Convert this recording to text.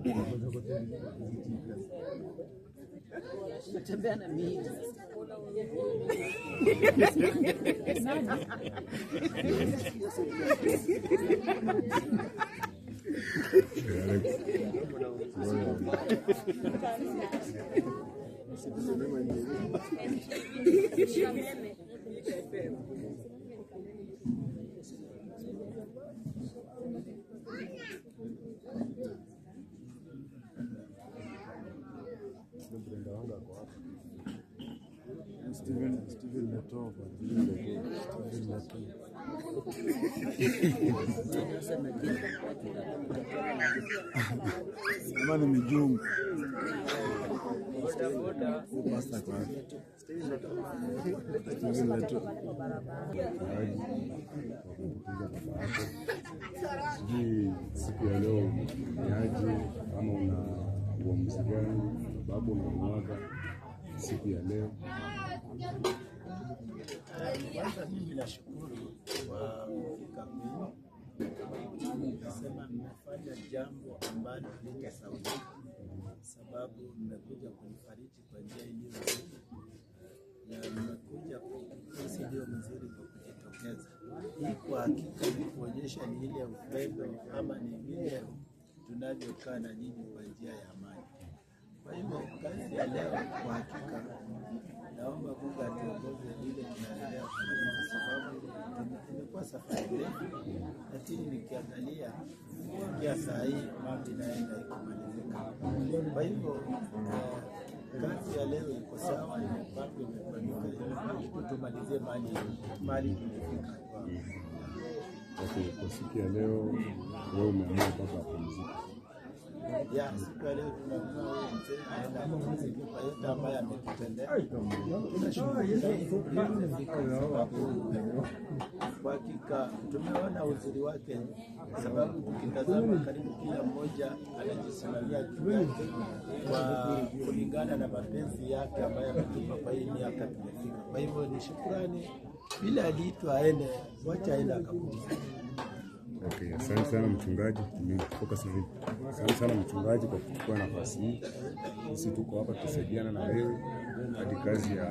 Natembea na mimi. Steven Steven Leto Steven Leto ama ni mijungu pasta kwa Steven Leto sijui siku ya leo ni aje ama una uamuzi gani sababu unamwaga siku ya leo Kwanza mimi nashukuru kwa kufika kwenu. Nasema mmefanya jambo ambalo litasaulika, sababu mmekuja kunifariji kwa njia iliyo nzuri na mmekuja kukosi iliyo mzuri kwa kujitokeza. Hii kwa hakika ni kuonyesha ni ile upendo ama ni vile tunavyokaa na nyinyi kwa njia ya amani. Kwa hivyo kazi ya leo kwa hakika naomba Mungu atuongoze vile tunaendelea kufanya, kwa sababu tume- imekuwa safari ndefu, lakini nikiangalia kufikia saa hii mambo inaenda ikimalizika. Kwa hivyo eh, kazi ya leo iko sawa, mambo imefanyika, kitu tumalizie mali mali tumefika. okay, kwa siku ya leo wewe umeamua baba apumzike ya siku ya leo tunaamua huyu mzee aenda kupumzika kwa yote ambayo ametutendea. Kwa hakika tumeona uzuri wake, kwa sababu tukitazama karibu kila mmoja anajisimamia juu yake kwa kulingana na mapenzi yake ambayo ametupa kwa hii miaka tumefika. Kwa hivyo ni shukrani, vile aliitwa aende, wacha aende akapumzika. Okay, asante sana mchungaji, tumefocus hivi. Asante sana mchungaji kwa kuchukua nafasi hii. Sisi tuko hapa tusaidiana na wewe hadi kazi ya